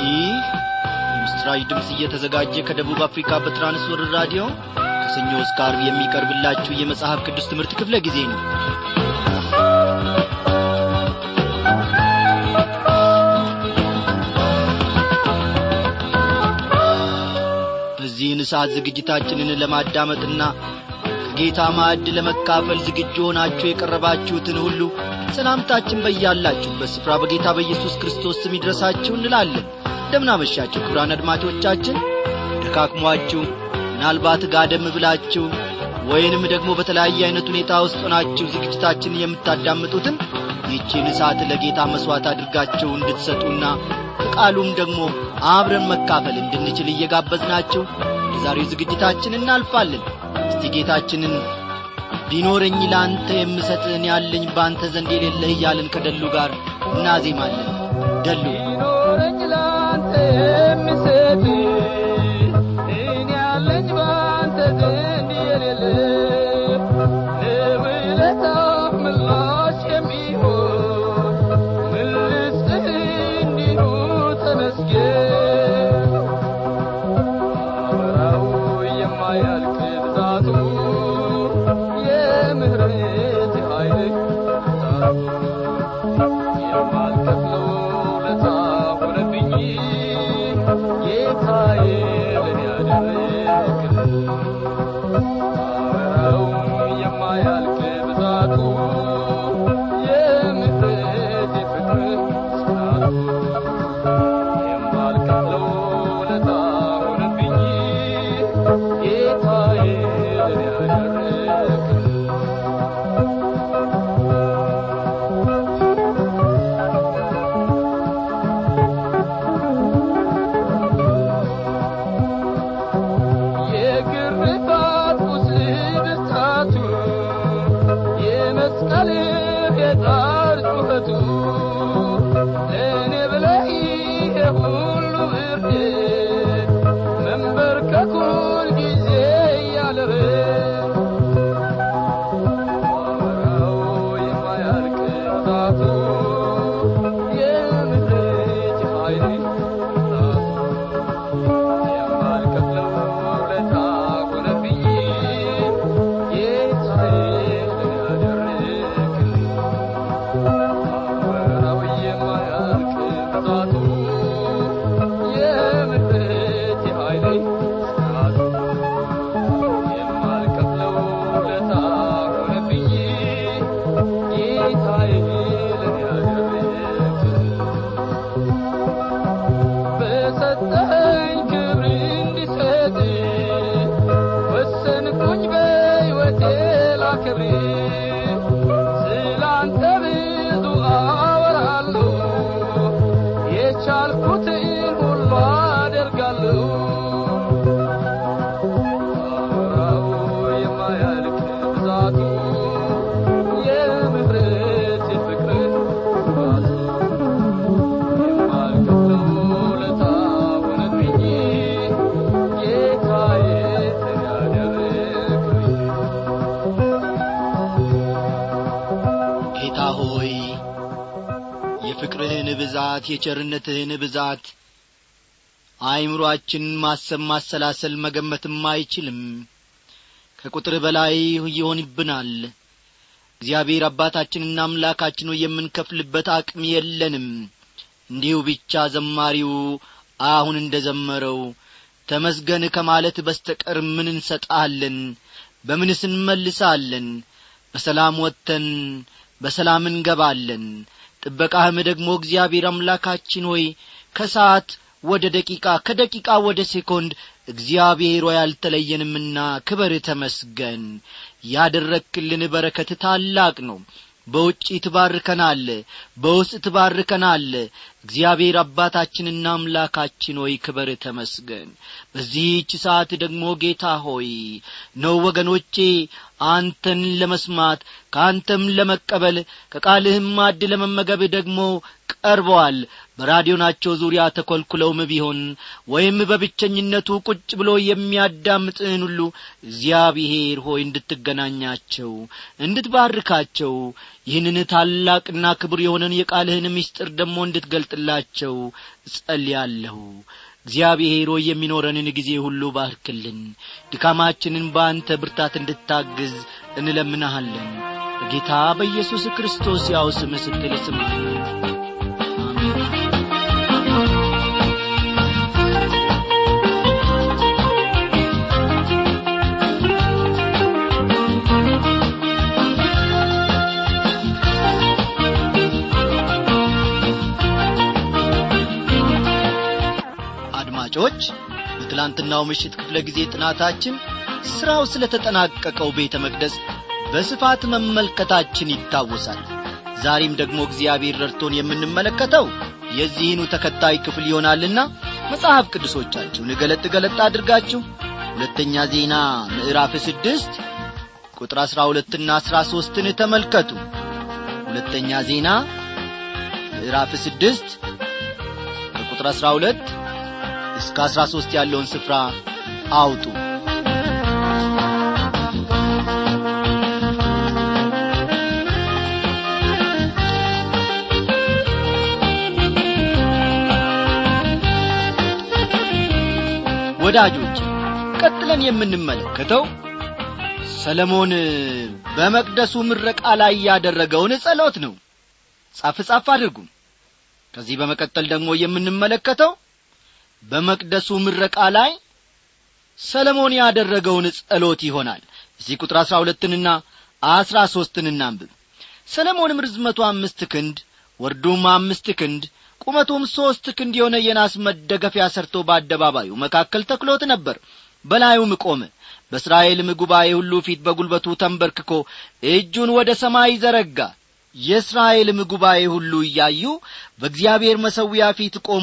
ይህ የምስራች ድምፅ እየተዘጋጀ ከደቡብ አፍሪካ በትራንስወርር ራዲዮ ከሰኞ እስከ አርብ የሚቀርብላችሁ የመጽሐፍ ቅዱስ ትምህርት ክፍለ ጊዜ ነው በዚህን ሰዓት ዝግጅታችንን ለማዳመጥና ከጌታ ማዕድ ለመካፈል ዝግጁ ሆናችሁ የቀረባችሁትን ሁሉ ሰላምታችን በያላችሁበት ስፍራ በጌታ በኢየሱስ ክርስቶስ ስም ይድረሳችሁ እንላለን እንደምናመሻችሁ ክቡራን አድማጮቻችን ደካክሟችሁ ምናልባት ጋደም ብላችሁ ወይንም ደግሞ በተለያየ አይነት ሁኔታ ውስጥ ሆናችሁ ዝግጅታችንን የምታዳምጡትን ይህቺን ሰዓት ለጌታ መሥዋዕት አድርጋችሁ እንድትሰጡና ከቃሉም ደግሞ አብረን መካፈል እንድንችል እየጋበዝናችሁ የዛሬው ዝግጅታችን እናልፋለን እስቲ ጌታችንን ቢኖረኝ ለአንተ የምሰጥህን ያለኝ በአንተ ዘንድ የሌለህ እያልን ከደሉ ጋር እናዜማለን ደሉ ቢኖረኝ ለአንተ የምሰጥ እኔ ያለኝ በአንተ ዘንድ የሌለ ለውለታህ ምላሽ የሚሆን ምን ልስጥህ እንዲሁ ተመስገን አበራው የማያልቅ ብዛቱ የምህረት ኃይል ብዛቱ የማልከፍለው ውለታ ሆነብኝ ጌታዬ ለኔ ያደረግልኝ አበራው የማያልቅ ብዛቱ የምህረት የፍቅር ጽናቱ የማልከፍለው ውለታ ሆነብኝ ጌታዬ ለኔ ያደረግልኝ የግርፋት ቁስል ብርታቱ የመስቀልህ የጣር ጩኸቱ ለእኔ ብለህ ይሄ ሁሉ እርድት መንበርከኩን ጊዜ እያለበት አወራው የማያልቅ ብዛቱ የምህረት ኃይል ብዛቱ የማልከፍለው ውለታ ሆነብኝ ጌታዬ ለኔ ያደረግልኝ አበራው የማያልቅ ብዛቱ የምህረት ኃይል ጽናቱ የማልከፍለው ውለታ ሆነብኝ ጌታዬ ለኔ ያደረግልኝ በሰጠኸኝ ክብር እንዲሰጥ ወሰንኩኝ በሕይወቴ ላክብር ስላንተ ብዙ አወራለሁ የቻልኩትን ሁሉ አደርጋለሁ አወራው የማያልቅ ብዛቱ የምህረት የፍቅር ብዛቱ የማልከፍለው ውለታ ሆነብኝ ጌታዬ ለኔ ያደረግልኝ ጌታ ሆይ የፍቅርህን ብዛት የቸርነትህን ብዛት አእምሮአችንን ማሰብ ማሰላሰል መገመትም አይችልም ከቁጥር በላይ ይሆንብናል እግዚአብሔር አባታችንና አምላካችን ሆይ የምንከፍልበት አቅም የለንም እንዲሁ ብቻ ዘማሪው አሁን እንደ ዘመረው ተመስገን ከማለት በስተቀር ምን እንሰጣለን በምንስ እንመልሳለን በሰላም ወጥተን በሰላም እንገባለን ጥበቃህም ደግሞ እግዚአብሔር አምላካችን ሆይ ከሰዓት ወደ ደቂቃ ከደቂቃ ወደ ሴኮንድ እግዚአብሔር ሆይ አልተለየንምና ክበር ተመስገን ያደረክልን በረከት ታላቅ ነው በውጪ ትባርከናል በውስጥ ትባርከናል እግዚአብሔር አባታችንና አምላካችን ሆይ ክበር ተመስገን በዚህች ሰዓት ደግሞ ጌታ ሆይ ነው ወገኖቼ አንተን ለመስማት ከአንተም ለመቀበል ከቃልህም ማድ ለመመገብ ደግሞ ቀርበዋል በራዲዮናቸው ዙሪያ ተኰልኩለውም ቢሆን ወይም በብቸኝነቱ ቁጭ ብሎ የሚያዳምጥህን ሁሉ እግዚአብሔር ሆይ እንድትገናኛቸው እንድትባርካቸው ይህንን ታላቅና ክቡር የሆነን የቃልህን ምስጢር ደግሞ እንድትገልጥ እንዲገልጥላቸው እጸልያለሁ እግዚአብሔር ሆይ የሚኖረንን ጊዜ ሁሉ ባርክልን ድካማችንን በአንተ ብርታት እንድታግዝ እንለምናሃለን በጌታ በኢየሱስ ክርስቶስ ያው ስም ስትል ስማል አድማጮች በትላንትናው ምሽት ክፍለ ጊዜ ጥናታችን ሥራው ስለ ተጠናቀቀው ቤተ መቅደስ በስፋት መመልከታችን ይታወሳል ዛሬም ደግሞ እግዚአብሔር ረድቶን የምንመለከተው የዚህኑ ተከታይ ክፍል ይሆናልና መጽሐፍ ቅዱሶቻችሁን ገለጥ ገለጥ አድርጋችሁ ሁለተኛ ዜና ምዕራፍ ስድስት ቁጥር አሥራ ሁለትና አሥራ ሦስትን ተመልከቱ ሁለተኛ ዜና ምዕራፍ ስድስት ከቁጥር አሥራ ሁለት እስከ አሥራ ሦስት ያለውን ስፍራ አውጡ ወዳጆች ቀጥለን የምንመለከተው ሰለሞን በመቅደሱ ምረቃ ላይ ያደረገውን ጸሎት ነው ጻፍ ጻፍ አድርጉም ከዚህ በመቀጠል ደግሞ የምንመለከተው በመቅደሱ ምረቃ ላይ ሰለሞን ያደረገውን ጸሎት ይሆናል እዚህ ቁጥር አሥራ ሁለትንና አሥራ ሦስትን እናንብብ ሰለሞንም ርዝመቱ አምስት ክንድ ወርዱም አምስት ክንድ ቁመቱም ሦስት ክንድ የሆነ የናስ መደገፊያ ሰርቶ በአደባባዩ መካከል ተክሎት ነበር በላዩም ቆመ በእስራኤልም ጉባኤ ሁሉ ፊት በጒልበቱ ተንበርክኮ እጁን ወደ ሰማይ ዘረጋ የእስራኤልም ጉባኤ ሁሉ እያዩ በእግዚአብሔር መሠዊያ ፊት ቆሞ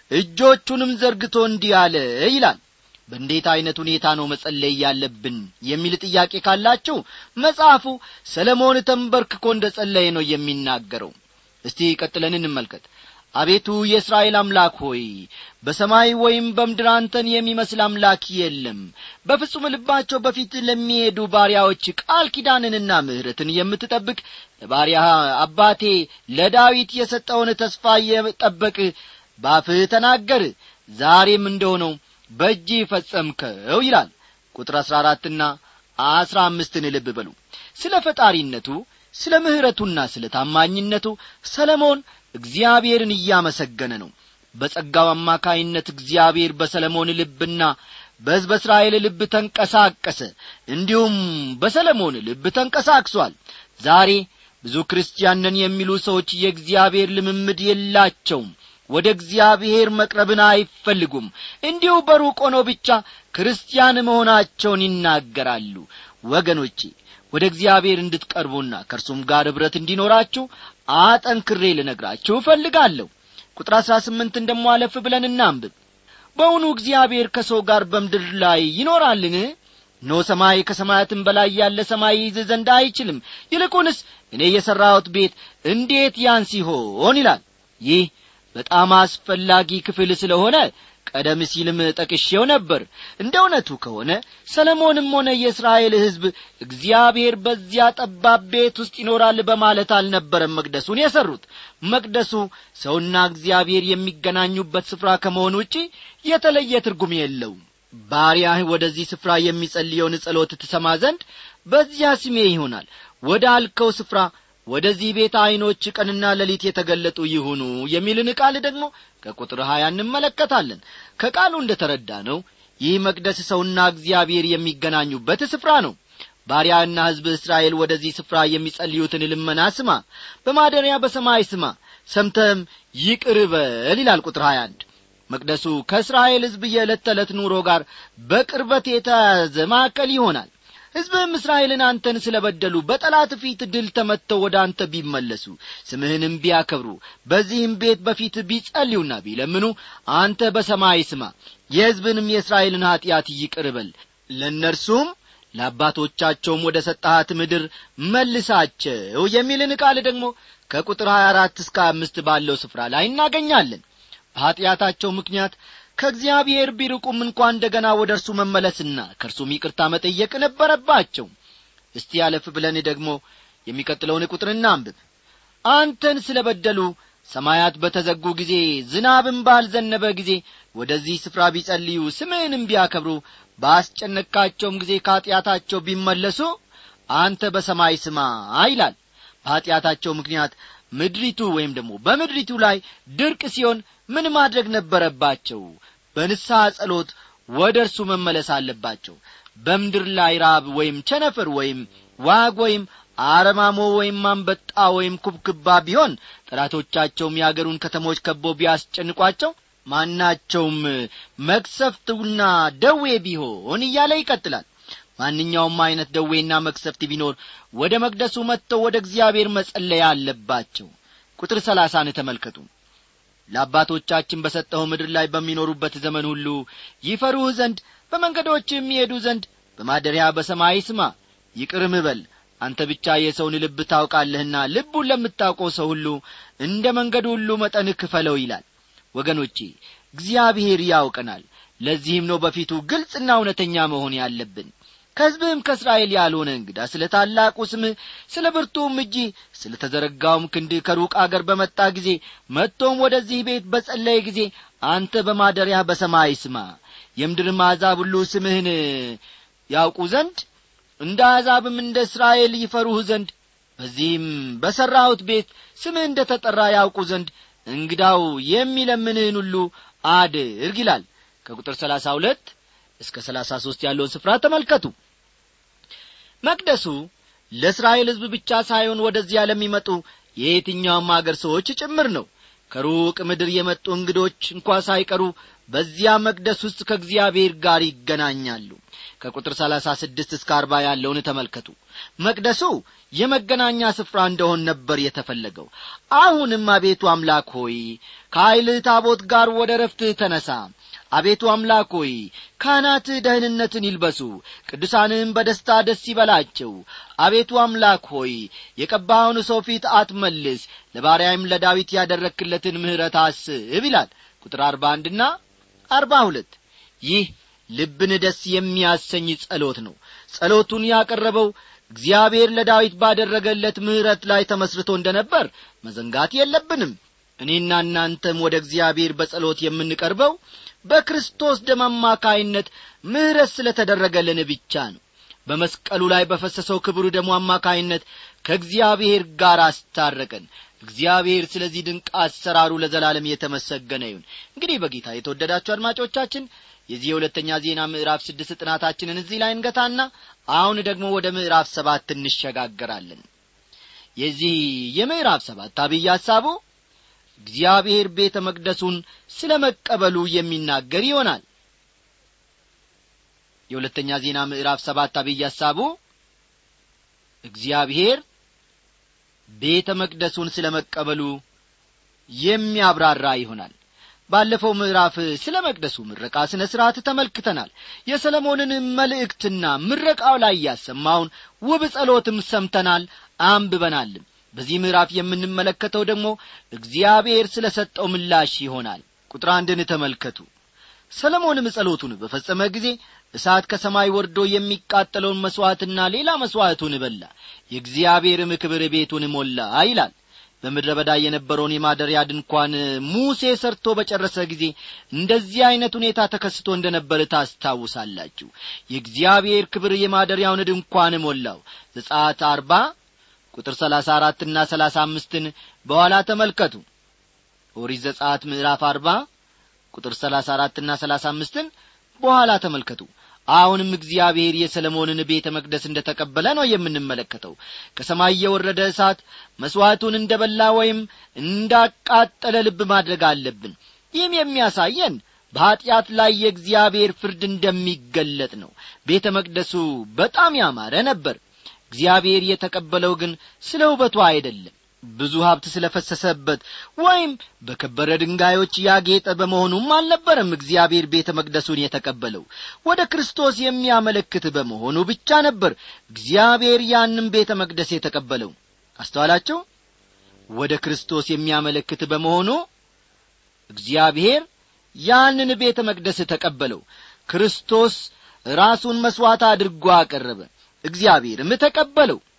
እጆቹንም ዘርግቶ እንዲህ አለ ይላል በእንዴት ዐይነት ሁኔታ ነው መጸለይ ያለብን የሚል ጥያቄ ካላችሁ መጽሐፉ ሰለሞን ተንበርክኮ እንደ ጸለየ ነው የሚናገረው እስቲ ቀጥለን እንመልከት አቤቱ የእስራኤል አምላክ ሆይ በሰማይ ወይም በምድር አንተን የሚመስል አምላክ የለም በፍጹም ልባቸው በፊት ለሚሄዱ ባሪያዎች ቃል ኪዳንንና ምሕረትን የምትጠብቅ ለባሪያ አባቴ ለዳዊት የሰጠውን ተስፋ የጠበቅ ባፍህ ተናገር ዛሬም እንደሆነው በእጅ ፈጸምከው ይላል ቁጥር አሥራ አራትና አሥራ አምስትን ልብ በሉ ስለ ፈጣሪነቱ ስለ ምሕረቱና ስለ ታማኝነቱ ሰለሞን እግዚአብሔርን እያመሰገነ ነው በጸጋው አማካይነት እግዚአብሔር በሰለሞን ልብና በሕዝበ እስራኤል ልብ ተንቀሳቀሰ እንዲሁም በሰለሞን ልብ ተንቀሳቅሷል ዛሬ ብዙ ክርስቲያን ነን የሚሉ ሰዎች የእግዚአብሔር ልምምድ የላቸውም ወደ እግዚአብሔር መቅረብን አይፈልጉም እንዲሁ በሩቅ ሆነው ብቻ ክርስቲያን መሆናቸውን ይናገራሉ ወገኖቼ ወደ እግዚአብሔር እንድትቀርቡና ከእርሱም ጋር ኅብረት እንዲኖራችሁ አጠንክሬ ልነግራችሁ እፈልጋለሁ ቁጥር አሥራ ስምንትን ደሞ አለፍ ብለን እናንብብ በውኑ እግዚአብሔር ከሰው ጋር በምድር ላይ ይኖራልን ኖ ሰማይ ከሰማያትም በላይ ያለ ሰማይ ይዝ ዘንድ አይችልም ይልቁንስ እኔ የሠራሁት ቤት እንዴት ያን ሲሆን ይላል ይህ በጣም አስፈላጊ ክፍል ስለሆነ ቀደም ሲልም ጠቅሼው ነበር እንደ እውነቱ ከሆነ ሰለሞንም ሆነ የእስራኤል ሕዝብ እግዚአብሔር በዚያ ጠባብ ቤት ውስጥ ይኖራል በማለት አልነበረም መቅደሱን የሠሩት መቅደሱ ሰውና እግዚአብሔር የሚገናኙበት ስፍራ ከመሆን ውጪ የተለየ ትርጉም የለውም ባሪያህ ወደዚህ ስፍራ የሚጸልየውን ጸሎት ትሰማ ዘንድ በዚያ ስሜ ይሆናል ወደ አልከው ስፍራ ወደዚህ ቤት ዐይኖች ቀንና ሌሊት የተገለጡ ይሁኑ የሚልን ቃል ደግሞ ከቁጥር ሀያ እንመለከታለን ከቃሉ እንደ ተረዳ ነው ይህ መቅደስ ሰውና እግዚአብሔር የሚገናኙበት ስፍራ ነው ባሪያና ሕዝብ እስራኤል ወደዚህ ስፍራ የሚጸልዩትን ልመና ስማ በማደሪያ በሰማይ ስማ ሰምተም ይቅር በል ይላል ቁጥር 21 መቅደሱ ከእስራኤል ሕዝብ የዕለት ተዕለት ኑሮ ጋር በቅርበት የተያዘ ማዕከል ይሆናል ሕዝብህም እስራኤልን አንተን ስለ በደሉ በጠላት ፊት ድል ተመትተው ወደ አንተ ቢመለሱ ስምህንም ቢያከብሩ በዚህም ቤት በፊት ቢጸልዩና ቢለምኑ አንተ በሰማይ ስማ የሕዝብንም የእስራኤልን ኀጢአት ይቅር በል ለእነርሱም ለአባቶቻቸውም ወደ ሰጠሃት ምድር መልሳቸው የሚልን ቃል ደግሞ ከቁጥር 24 እስከ አምስት ባለው ስፍራ ላይ እናገኛለን በኀጢአታቸው ምክንያት ከእግዚአብሔር ቢርቁም እንኳ እንደ ገና ወደ እርሱ መመለስና ከእርሱም ይቅርታ መጠየቅ ነበረባቸው እስቲ ያለፍ ብለን ደግሞ የሚቀጥለውን ቁጥር እናንብብ አንተን ስለ በደሉ ሰማያት በተዘጉ ጊዜ ዝናብም ባልዘነበ ጊዜ ወደዚህ ስፍራ ቢጸልዩ ስምህንም ቢያከብሩ ባስጨነቃቸውም ጊዜ ከኀጢአታቸው ቢመለሱ አንተ በሰማይ ስማ ይላል በኀጢአታቸው ምክንያት ምድሪቱ ወይም ደግሞ በምድሪቱ ላይ ድርቅ ሲሆን ምን ማድረግ ነበረባቸው በንስሐ ጸሎት ወደ እርሱ መመለስ አለባቸው በምድር ላይ ራብ ወይም ቸነፈር ወይም ዋግ ወይም አረማሞ ወይም አንበጣ ወይም ኩብክባ ቢሆን ጠላቶቻቸውም የአገሩን ከተሞች ከቦ ቢያስጨንቋቸው ማናቸውም መቅሰፍትና ደዌ ቢሆን እያለ ይቀጥላል ማንኛውም አይነት ደዌና መቅሰፍት ቢኖር ወደ መቅደሱ መጥተው ወደ እግዚአብሔር መጸለያ አለባቸው ቁጥር ሰላሳን ተመልከቱ ለአባቶቻችን በሰጠኸው ምድር ላይ በሚኖሩበት ዘመን ሁሉ ይፈሩህ ዘንድ በመንገዶች የሚሄዱ ዘንድ በማደሪያ በሰማይ ስማ ይቅርም በል አንተ ብቻ የሰውን ልብ ታውቃለህና ልቡን ለምታውቀው ሰው ሁሉ እንደ መንገዱ ሁሉ መጠን ክፈለው ይላል ወገኖቼ እግዚአብሔር ያውቀናል ለዚህም ነው በፊቱ ግልጽና እውነተኛ መሆን ያለብን ከሕዝብህም ከእስራኤል ያልሆነ እንግዳ ስለ ታላቁ ስምህ ስለ ብርቱም እጅ ስለ ተዘረጋውም ክንድህ ከሩቅ አገር በመጣ ጊዜ መጥቶም ወደዚህ ቤት በጸለየ ጊዜ አንተ በማደሪያ በሰማይ ስማ የምድርም አሕዛብ ሁሉ ስምህን ያውቁ ዘንድ እንደ አሕዛብም እንደ እስራኤል ይፈሩህ ዘንድ በዚህም በሠራሁት ቤት ስምህ እንደ ተጠራ ያውቁ ዘንድ እንግዳው የሚለምንህን ሁሉ አድርግ ይላል ከቁጥር ሰላሳ ሁለት እስከ ሰላሳ ሦስት ያለውን ስፍራ ተመልከቱ መቅደሱ ለእስራኤል ሕዝብ ብቻ ሳይሆን ወደዚያ ለሚመጡ የየትኛውም አገር ሰዎች ጭምር ነው ከሩቅ ምድር የመጡ እንግዶች እንኳ ሳይቀሩ በዚያ መቅደስ ውስጥ ከእግዚአብሔር ጋር ይገናኛሉ ከቁጥር ሰላሳ ስድስት እስከ አርባ ያለውን ተመልከቱ መቅደሱ የመገናኛ ስፍራ እንደሆን ነበር የተፈለገው አሁንም አቤቱ አምላክ ሆይ ከኀይልህ ታቦት ጋር ወደ ረፍትህ ተነሳ አቤቱ አምላክ ሆይ ካህናትህ ደህንነትን ይልበሱ ቅዱሳንህም በደስታ ደስ ይበላቸው አቤቱ አምላክ ሆይ የቀባኸውን ሰው ፊት አትመልስ ለባሪያይም ለዳዊት ያደረክለትን ምሕረት አስብ ይላል ቁጥር አርባ አንድና አርባ ሁለት ይህ ልብን ደስ የሚያሰኝ ጸሎት ነው ጸሎቱን ያቀረበው እግዚአብሔር ለዳዊት ባደረገለት ምሕረት ላይ ተመስርቶ እንደ ነበር መዘንጋት የለብንም እኔና እናንተም ወደ እግዚአብሔር በጸሎት የምንቀርበው በክርስቶስ ደም አማካይነት ምሕረት ስለ ተደረገልን ብቻ ነው በመስቀሉ ላይ በፈሰሰው ክብሩ ደሙ አማካይነት ከእግዚአብሔር ጋር አስታረቀን እግዚአብሔር ስለዚህ ድንቅ አሰራሩ ለዘላለም የተመሰገነ ይሁን እንግዲህ በጌታ የተወደዳችሁ አድማጮቻችን የዚህ የሁለተኛ ዜና ምዕራፍ ስድስት ጥናታችንን እዚህ ላይ እንገታና አሁን ደግሞ ወደ ምዕራፍ ሰባት እንሸጋገራለን የዚህ የምዕራፍ ሰባት አብይ ሐሳቡ እግዚአብሔር ቤተ መቅደሱን ስለ መቀበሉ የሚናገር ይሆናል የሁለተኛ ዜና ምዕራፍ ሰባት አብይ ሐሳቡ እግዚአብሔር ቤተ መቅደሱን ስለ መቀበሉ የሚያብራራ ይሆናል ባለፈው ምዕራፍ ስለ መቅደሱ ምረቃ ስነ ሥርዓት ተመልክተናል የሰለሞንን መልእክትና ምረቃው ላይ ያሰማውን ውብ ጸሎትም ሰምተናል አንብበናልም በዚህ ምዕራፍ የምንመለከተው ደግሞ እግዚአብሔር ስለ ሰጠው ምላሽ ይሆናል ቁጥር አንድን ተመልከቱ ሰለሞንም ጸሎቱን በፈጸመ ጊዜ እሳት ከሰማይ ወርዶ የሚቃጠለውን መሥዋዕትና ሌላ መሥዋዕቱን በላ የእግዚአብሔርም ክብር ቤቱን ሞላ ይላል በምድረ በዳ የነበረውን የማደሪያ ድንኳን ሙሴ ሰርቶ በጨረሰ ጊዜ እንደዚህ ዐይነት ሁኔታ ተከስቶ እንደ ነበር ታስታውሳላችሁ የእግዚአብሔር ክብር የማደሪያውን ድንኳን ሞላው ዘጻት አርባ ቁጥር ሰላሳ አራትና ሰላሳ አምስትን በኋላ ተመልከቱ ኦሪት ዘጻት ምዕራፍ አርባ ቁጥር ሰላሳ አራትና ሰላሳ አምስትን በኋላ ተመልከቱ አሁንም እግዚአብሔር የሰለሞንን ቤተ መቅደስ እንደ ተቀበለ ነው የምንመለከተው ከሰማይ የወረደ እሳት መሥዋዕቱን እንደ በላ ወይም እንዳቃጠለ ልብ ማድረግ አለብን ይህም የሚያሳየን በኀጢአት ላይ የእግዚአብሔር ፍርድ እንደሚገለጥ ነው ቤተ መቅደሱ በጣም ያማረ ነበር እግዚአብሔር የተቀበለው ግን ስለ ውበቱ አይደለም ብዙ ሀብት ስለ ፈሰሰበት ወይም በከበረ ድንጋዮች ያጌጠ በመሆኑም አልነበረም እግዚአብሔር ቤተ መቅደሱን የተቀበለው ወደ ክርስቶስ የሚያመለክት በመሆኑ ብቻ ነበር እግዚአብሔር ያንም ቤተ መቅደስ የተቀበለው አስተዋላቸው ወደ ክርስቶስ የሚያመለክት በመሆኑ እግዚአብሔር ያንን ቤተ መቅደስ ተቀበለው ክርስቶስ ራሱን መሥዋዕት አድርጎ አቀረበ እግዚአብሔርም ተቀበለው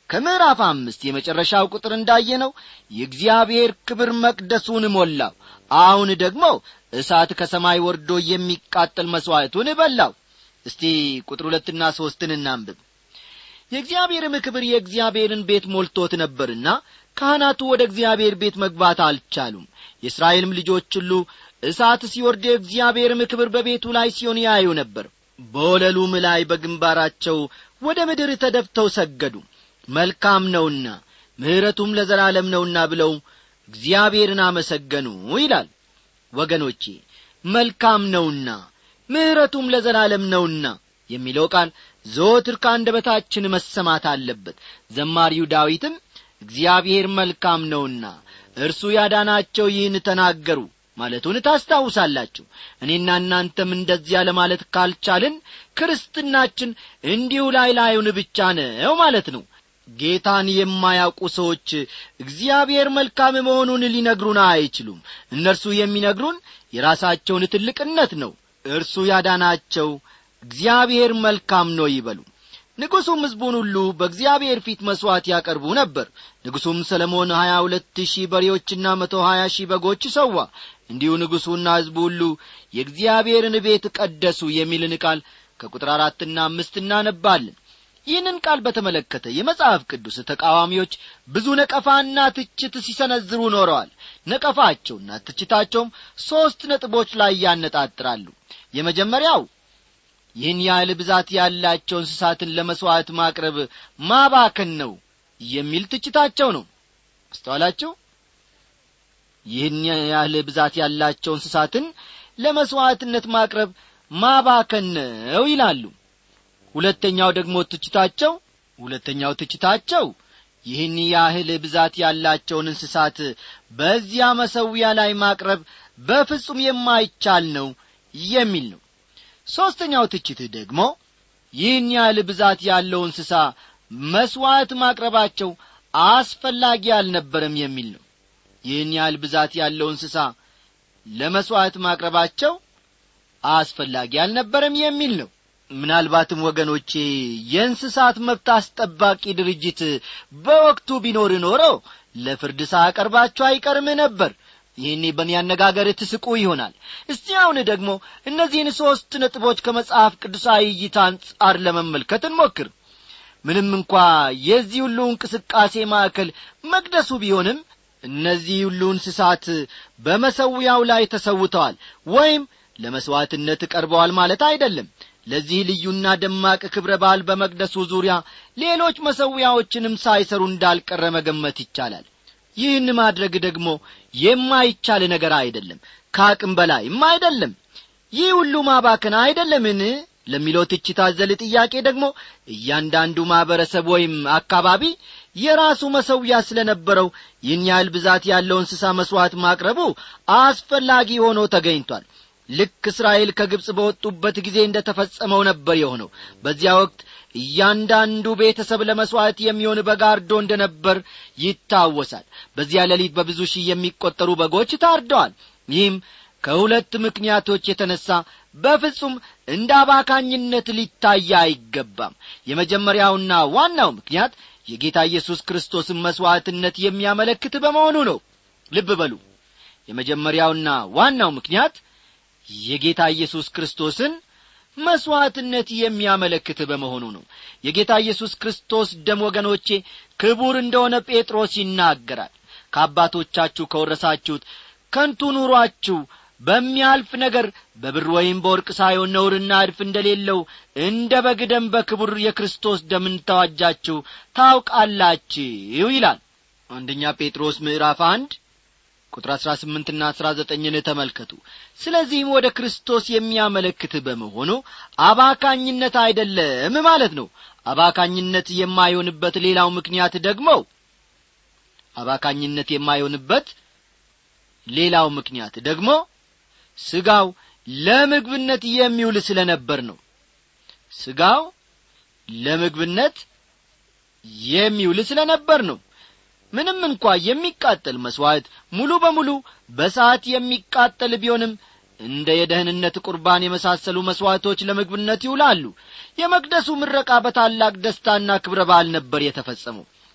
ከምዕራፍ አምስት የመጨረሻው ቁጥር እንዳየነው የእግዚአብሔር ክብር መቅደሱን ሞላው አሁን ደግሞ እሳት ከሰማይ ወርዶ የሚቃጠል መሥዋዕቱን በላው እስቲ ቁጥር ሁለትና ሦስትን እናንብብ የእግዚአብሔርም ክብር የእግዚአብሔርን ቤት ሞልቶት ነበርና ካህናቱ ወደ እግዚአብሔር ቤት መግባት አልቻሉም የእስራኤልም ልጆች ሁሉ እሳት ሲወርድ የእግዚአብሔርም ክብር በቤቱ ላይ ሲሆን ያዩ ነበር በወለሉም ላይ በግንባራቸው ወደ ምድር ተደፍተው ሰገዱ መልካም ነውና ምሕረቱም ለዘላለም ነውና ብለው እግዚአብሔርን አመሰገኑ ይላል ወገኖቼ መልካም ነውና ምሕረቱም ለዘላለም ነውና የሚለው ቃል ዘወትር ከአንደበታችን መሰማት አለበት ዘማሪው ዳዊትም እግዚአብሔር መልካም ነውና እርሱ ያዳናቸው ይህን ተናገሩ ማለቱን ታስታውሳላችሁ እኔና እናንተም እንደዚያ ለማለት ካልቻልን ክርስትናችን እንዲሁ ላይ ላዩን ብቻ ነው ማለት ነው ጌታን የማያውቁ ሰዎች እግዚአብሔር መልካም መሆኑን ሊነግሩን አይችሉም እነርሱ የሚነግሩን የራሳቸውን ትልቅነት ነው እርሱ ያዳናቸው እግዚአብሔር መልካም ነው ይበሉ ንጉሡም ሕዝቡን ሁሉ በእግዚአብሔር ፊት መሥዋዕት ያቀርቡ ነበር ንጉሡም ሰለሞን ሀያ ሁለት ሺህ በሬዎችና መቶ ሀያ ሺህ በጎች ሰዋ እንዲሁ ንጉሡና ሕዝቡ ሁሉ የእግዚአብሔርን ቤት ቀደሱ የሚልን ቃል ከቁጥር አራትና አምስት እናነባለን ይህንን ቃል በተመለከተ የመጽሐፍ ቅዱስ ተቃዋሚዎች ብዙ ነቀፋና ትችት ሲሰነዝሩ ኖረዋል ነቀፋቸውና ትችታቸውም ሦስት ነጥቦች ላይ ያነጣጥራሉ የመጀመሪያው ይህን ያህል ብዛት ያላቸው እንስሳትን ለመሥዋዕት ማቅረብ ማባከን ነው የሚል ትችታቸው ነው አስተዋላችሁ ይህን ያህል ብዛት ያላቸው እንስሳትን ለመሥዋዕትነት ማቅረብ ማባከን ነው ይላሉ ሁለተኛው ደግሞ ትችታቸው ሁለተኛው ትችታቸው ይህን ያህል ብዛት ያላቸውን እንስሳት በዚያ መሰዊያ ላይ ማቅረብ በፍጹም የማይቻል ነው የሚል ነው ሦስተኛው ትችትህ ደግሞ ይህን ያህል ብዛት ያለው እንስሳ መሥዋዕት ማቅረባቸው አስፈላጊ አልነበረም የሚል ነው ይህን ያህል ብዛት ያለው እንስሳ ለመሥዋዕት ማቅረባቸው አስፈላጊ አልነበረም የሚል ነው ምናልባትም ወገኖቼ የእንስሳት መብት አስጠባቂ ድርጅት በወቅቱ ቢኖር ኖሮ ለፍርድ ሳያቀርባቸው አይቀርም ነበር ይህኔ በእኔ አነጋገር ትስቁ ይሆናል እስቲ አሁን ደግሞ እነዚህን ሦስት ነጥቦች ከመጽሐፍ ቅዱሳዊ እይታ አንጻር ለመመልከት እንሞክር ምንም እንኳ የዚህ ሁሉ እንቅስቃሴ ማዕከል መቅደሱ ቢሆንም እነዚህ ሁሉ እንስሳት በመሰዊያው ላይ ተሰውተዋል ወይም ለመሥዋዕትነት ቀርበዋል ማለት አይደለም ለዚህ ልዩና ደማቅ ክብረ በዓል በመቅደሱ ዙሪያ ሌሎች መሰዊያዎችንም ሳይሰሩ እንዳልቀረ መገመት ይቻላል ይህን ማድረግ ደግሞ የማይቻል ነገር አይደለም ከአቅም በላይም አይደለም ይህ ሁሉ ማባከን አይደለምን ለሚለው ትችት አዘል ጥያቄ ደግሞ እያንዳንዱ ማኅበረሰብ ወይም አካባቢ የራሱ መሰዊያ ስለ ነበረው ይህን ያህል ብዛት ያለው እንስሳ መሥዋዕት ማቅረቡ አስፈላጊ ሆኖ ተገኝቷል ልክ እስራኤል ከግብፅ በወጡበት ጊዜ እንደ ተፈጸመው ነበር የሆነው በዚያ ወቅት እያንዳንዱ ቤተሰብ ለመሥዋዕት የሚሆን በጋርዶ እንደ ነበር ይታወሳል በዚያ ሌሊት በብዙ ሺህ የሚቈጠሩ በጎች ታርደዋል ይህም ከሁለት ምክንያቶች የተነሣ በፍጹም እንደ አባካኝነት ሊታይ አይገባም የመጀመሪያውና ዋናው ምክንያት የጌታ ኢየሱስ ክርስቶስን መሥዋዕትነት የሚያመለክት በመሆኑ ነው ልብ በሉ የመጀመሪያውና ዋናው ምክንያት የጌታ ኢየሱስ ክርስቶስን መሥዋዕትነት የሚያመለክት በመሆኑ ነው የጌታ ኢየሱስ ክርስቶስ ደም ወገኖቼ ክቡር እንደሆነ ጴጥሮስ ይናገራል ከአባቶቻችሁ ከወረሳችሁት ከንቱ ኑሯችሁ በሚያልፍ ነገር በብር ወይም በወርቅ ሳይሆን ነውርና እድፍ እንደሌለው እንደ በግ ደም በክቡር የክርስቶስ ደም እንተዋጃችሁ ታውቃላችሁ ይላል አንደኛ ጴጥሮስ ምዕራፍ አንድ ቁጥር አሥራ ስምንትና አሥራ ዘጠኝን ተመልከቱ ስለዚህም ወደ ክርስቶስ የሚያመለክት በመሆኑ አባካኝነት አይደለም ማለት ነው አባካኝነት የማይሆንበት ሌላው ምክንያት ደግሞ አባካኝነት የማይሆንበት ሌላው ምክንያት ደግሞ ስጋው ለምግብነት የሚውል ስለ ነበር ነው ስጋው ለምግብነት የሚውል ስለ ነበር ነው ምንም እንኳ የሚቃጠል መሥዋዕት ሙሉ በሙሉ በሰዓት የሚቃጠል ቢሆንም እንደ የደህንነት ቁርባን የመሳሰሉ መሥዋዕቶች ለምግብነት ይውላሉ የመቅደሱ ምረቃ በታላቅ ደስታና ክብረ በዓል ነበር የተፈጸመው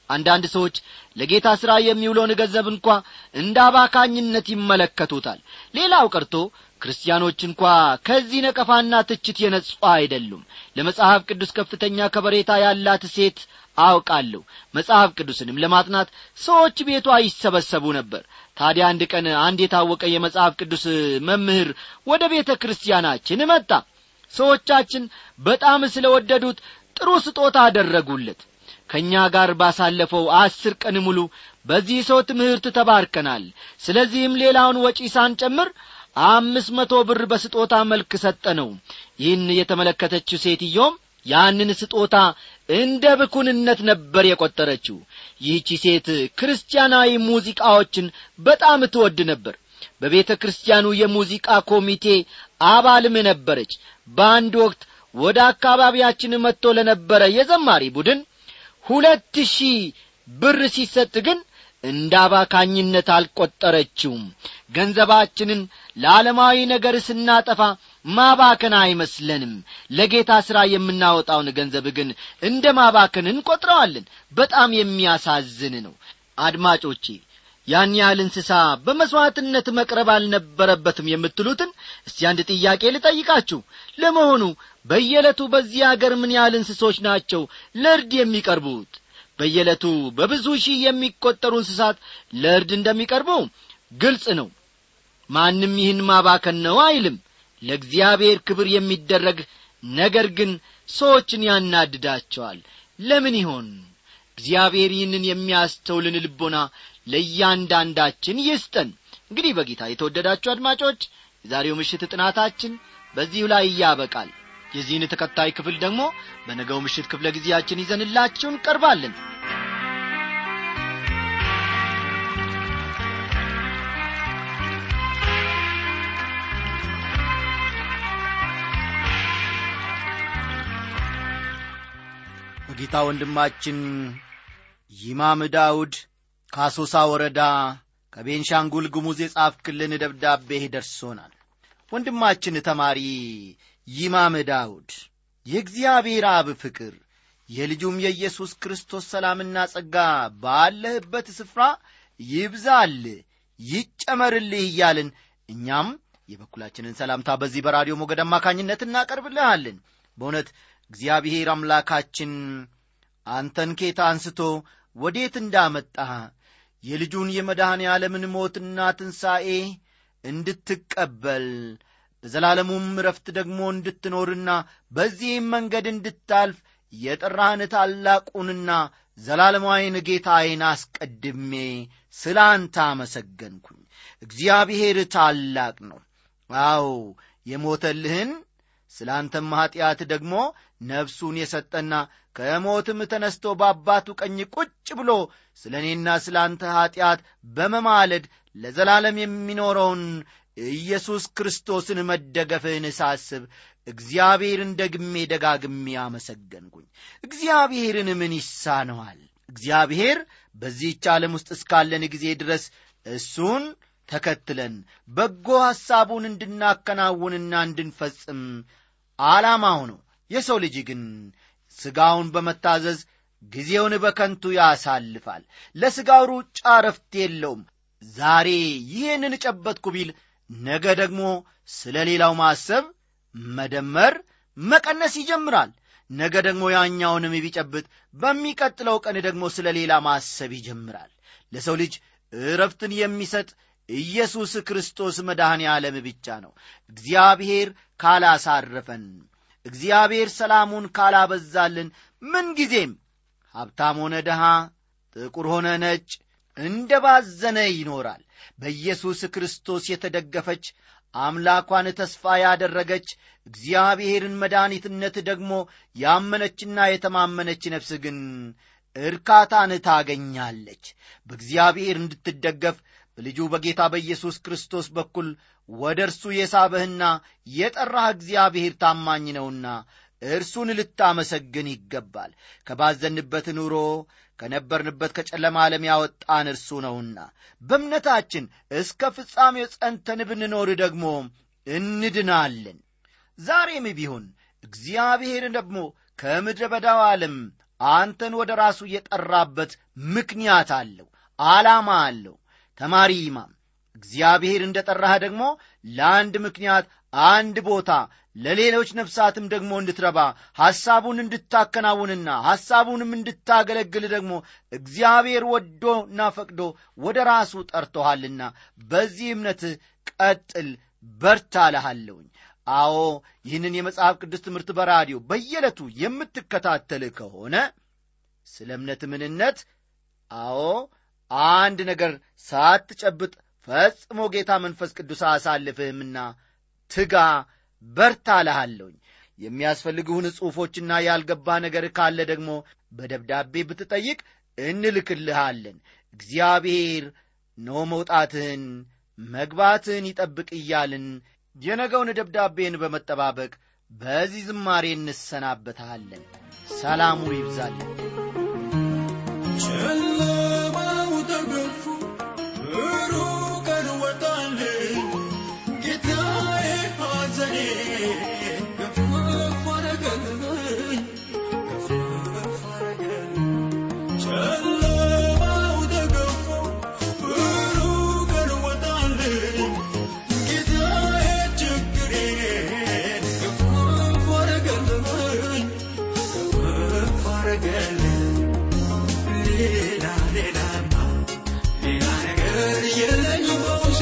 አንዳንድ ሰዎች ለጌታ ሥራ የሚውለውን ገንዘብ እንኳ እንደ አባካኝነት ይመለከቱታል ሌላው ቀርቶ ክርስቲያኖች እንኳ ከዚህ ነቀፋና ትችት የነጹ አይደሉም ለመጽሐፍ ቅዱስ ከፍተኛ ከበሬታ ያላት ሴት አውቃለሁ መጽሐፍ ቅዱስንም ለማጥናት ሰዎች ቤቷ ይሰበሰቡ ነበር ታዲያ አንድ ቀን አንድ የታወቀ የመጽሐፍ ቅዱስ መምህር ወደ ቤተ ክርስቲያናችን መጣ ሰዎቻችን በጣም ስለ ወደዱት ጥሩ ስጦታ አደረጉለት ከእኛ ጋር ባሳለፈው አስር ቀን ሙሉ በዚህ ሰው ትምህርት ተባርከናል ስለዚህም ሌላውን ወጪ ሳንጨምር አምስት መቶ ብር በስጦታ መልክ ሰጠነው ይህን የተመለከተችው ሴትዮም ያንን ስጦታ እንደ ብኩንነት ነበር የቈጠረችው ይህቺ ሴት ክርስቲያናዊ ሙዚቃዎችን በጣም ትወድ ነበር በቤተ ክርስቲያኑ የሙዚቃ ኮሚቴ አባልም ነበረች በአንድ ወቅት ወደ አካባቢያችን መጥቶ ለነበረ የዘማሪ ቡድን ሁለት ሺህ ብር ሲሰጥ ግን እንደ አባካኝነት አልቈጠረችውም ገንዘባችንን ለዓለማዊ ነገር ስናጠፋ ማባከን አይመስለንም ለጌታ ሥራ የምናወጣውን ገንዘብ ግን እንደ ማባከን እንቈጥረዋለን በጣም የሚያሳዝን ነው አድማጮቼ ያን ያህል እንስሳ በመሥዋዕትነት መቅረብ አልነበረበትም የምትሉትን እስቲ አንድ ጥያቄ ልጠይቃችሁ ለመሆኑ በየዕለቱ በዚህ አገር ምን ያህል እንስሶች ናቸው ለእርድ የሚቀርቡት በየዕለቱ በብዙ ሺህ የሚቈጠሩ እንስሳት ለእርድ እንደሚቀርቡ ግልጽ ነው ማንም ይህን ማባከን ነው አይልም ለእግዚአብሔር ክብር የሚደረግ ነገር ግን ሰዎችን ያናድዳቸዋል ለምን ይሆን እግዚአብሔር ይህንን የሚያስተውልን ልቦና ለእያንዳንዳችን ይስጠን እንግዲህ በጌታ የተወደዳችሁ አድማጮች የዛሬው ምሽት ጥናታችን በዚሁ ላይ እያበቃል የዚህን ተከታይ ክፍል ደግሞ በነገው ምሽት ክፍለ ጊዜያችን ይዘንላችሁ እንቀርባለን በጌታ ወንድማችን ይማም ዳውድ ከአሶሳ ወረዳ ከቤንሻንጉል ጉሙዝ የጻፍክልን ደብዳቤ ደርሶናል ወንድማችን ተማሪ ይማም ዳውድ የእግዚአብሔር አብ ፍቅር የልጁም የኢየሱስ ክርስቶስ ሰላምና ጸጋ ባለህበት ስፍራ ይብዛል ይጨመርልህ እያልን እኛም የበኩላችንን ሰላምታ በዚህ በራዲዮ ሞገድ አማካኝነት እናቀርብልሃለን በእውነት እግዚአብሔር አምላካችን አንተን ኬታ አንስቶ ወዴት እንዳመጣህ የልጁን የመድኃኔ ዓለምን ሞትና ትንሣኤ እንድትቀበል በዘላለሙም ረፍት ደግሞ እንድትኖርና በዚህም መንገድ እንድታልፍ የጠራህን ታላቁንና ዘላለማዊን ጌታዬን አስቀድሜ ስለ አንተ አመሰገንኩኝ እግዚአብሔር ታላቅ ነው አዎ የሞተልህን ስለ አንተም ኀጢአት ደግሞ ነፍሱን የሰጠና ከሞትም ተነስቶ በአባቱ ቀኝ ቁጭ ብሎ ስለ እኔና ስለ አንተ ኀጢአት በመማለድ ለዘላለም የሚኖረውን ኢየሱስ ክርስቶስን መደገፍህን ሳስብ እግዚአብሔርን ደግሜ ደጋግሜ አመሰገንኩኝ እግዚአብሔርን ምን ይሳነዋል እግዚአብሔር በዚህች ዓለም ውስጥ እስካለን ጊዜ ድረስ እሱን ተከትለን በጎ ሐሳቡን እንድናከናውንና እንድንፈጽም ዓላማው ነው የሰው ልጅ ግን ሥጋውን በመታዘዝ ጊዜውን በከንቱ ያሳልፋል ለሥጋው ሩጫ ረፍት የለውም ዛሬ ይህንን ጨበጥኩ ቢል ነገ ደግሞ ስለ ሌላው ማሰብ መደመር መቀነስ ይጀምራል ነገ ደግሞ ያኛውንም ቢጨብጥ በሚቀጥለው ቀን ደግሞ ስለ ሌላ ማሰብ ይጀምራል ለሰው ልጅ እረፍትን የሚሰጥ ኢየሱስ ክርስቶስ መድኃኔ ዓለም ብቻ ነው እግዚአብሔር ካላሳረፈን እግዚአብሔር ሰላሙን ካላበዛልን ምንጊዜም ሀብታም ሆነ ድሃ ጥቁር ሆነ ነጭ እንደ ባዘነ ይኖራል በኢየሱስ ክርስቶስ የተደገፈች አምላኳን ተስፋ ያደረገች እግዚአብሔርን መድኃኒትነት ደግሞ ያመነችና የተማመነች ነፍስ ግን እርካታን ታገኛለች በእግዚአብሔር እንድትደገፍ በልጁ በጌታ በኢየሱስ ክርስቶስ በኩል ወደ እርሱ የሳበህና የጠራህ እግዚአብሔር ታማኝ ነውና እርሱን ልታመሰግን ይገባል ከባዘንበት ኑሮ ከነበርንበት ከጨለማ ዓለም ያወጣን እርሱ ነውና በእምነታችን እስከ ፍጻሜው ጸንተን ብንኖር ደግሞ እንድናለን ዛሬም ቢሆን እግዚአብሔር ደግሞ ከምድረ በዳው ዓለም አንተን ወደ ራሱ የጠራበት ምክንያት አለው ዓላማ አለው ተማሪ ይማም እግዚአብሔር እንደ ጠራህ ደግሞ ለአንድ ምክንያት አንድ ቦታ ለሌሎች ነፍሳትም ደግሞ እንድትረባ ሐሳቡን እንድታከናውንና ሐሳቡንም እንድታገለግል ደግሞ እግዚአብሔር ወዶና ፈቅዶ ወደ ራሱ ጠርቶሃልና በዚህ እምነትህ ቀጥል በርታ እልሃለሁኝ አዎ ይህንን የመጽሐፍ ቅዱስ ትምህርት በራዲዮ በየዕለቱ የምትከታተል ከሆነ ስለ እምነት ምንነት አዎ አንድ ነገር ሳትጨብጥ ፈጽሞ ጌታ መንፈስ ቅዱስ አሳልፍህምና ትጋ በርታ እልሃለሁኝ የሚያስፈልግሁን ጽሑፎችና ያልገባ ነገር ካለ ደግሞ በደብዳቤ ብትጠይቅ እንልክልሃለን እግዚአብሔር ኖ መውጣትህን መግባትህን ይጠብቅ እያልን የነገውን ደብዳቤን በመጠባበቅ በዚህ ዝማሬ እንሰናበታለን ሰላሙ ይብዛልን ጨለማው ተገፎ ብሩህ ቀን ወጣልኝ ጌታዬ ሐዘኔ ገፈፍ አረገልኝ ገፈፍ አረገልኝ ጨለማው ተገፎ ብሩህ ቀን ወጣልኝ ጌታዬ ችግሬን ገፈፍ አረገልኝ ገፈፍ አረገልኝ ሌላ ሌላማ ሌላ ነገር የለኝም በውስጤ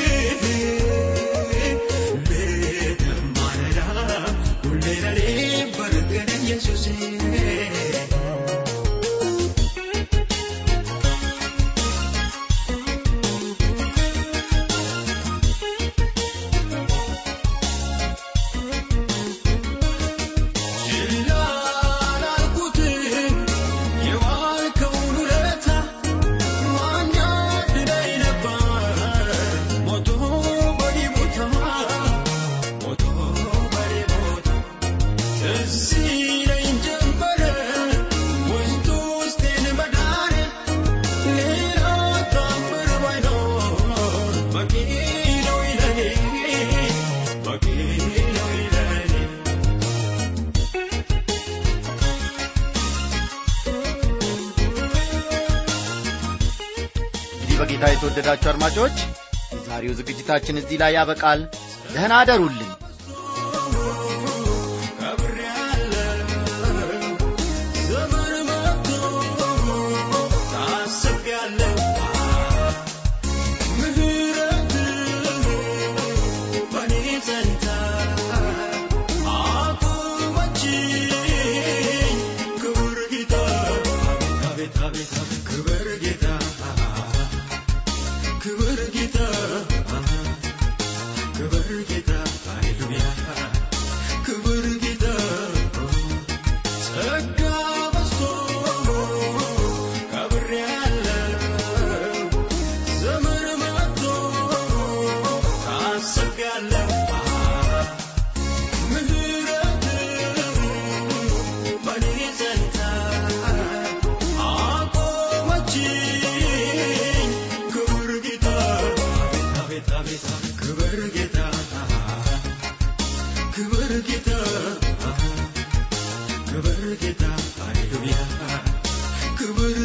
ሌትም ማለዳ ሁሌ ለኔ በረከነኝ ኢየሱሴ ችላ አላልኩትም የዋልከውን ውለታ ማን ያድነኝ ነበር ሞቶ በኔ ቦታ ሞቶ በኔ ቦታ ትዝ ይለኝ ጀመረ ውስጥ ውስጤን መዳኔ ሌላ ታምር ባይኖር በቂ ነው ይለኔ በቂ ነው ይለኔ እንግዲህ በጌታ የተወደዳችሁ አድማጮች የዛሬው ዝግጅታችን እዚህ ላይ ያበቃል ደህና አደሩልን ዘመን መጥቶ ታስቤያለሁ ምህረት በኔ ጸንታ አቁመችኝ ክብር ጌታ አቤት አቤት አቤት ክብር ጌታ ክብር ጌታ ክብር ጌታ ሃሌሉያ ክብር ጌታ ጸጋ በዝቶ ከብሬያለሁ ዘመን መጥቶ ታስቤያለሁ ምህረት በኔ ጸንታ አቆመችኝ ክብር ጌታ አቤት አቤት አቤት ክብር ጌታ ክብር ጌታ ክብር ጌታ ሃሌሉያ ክብር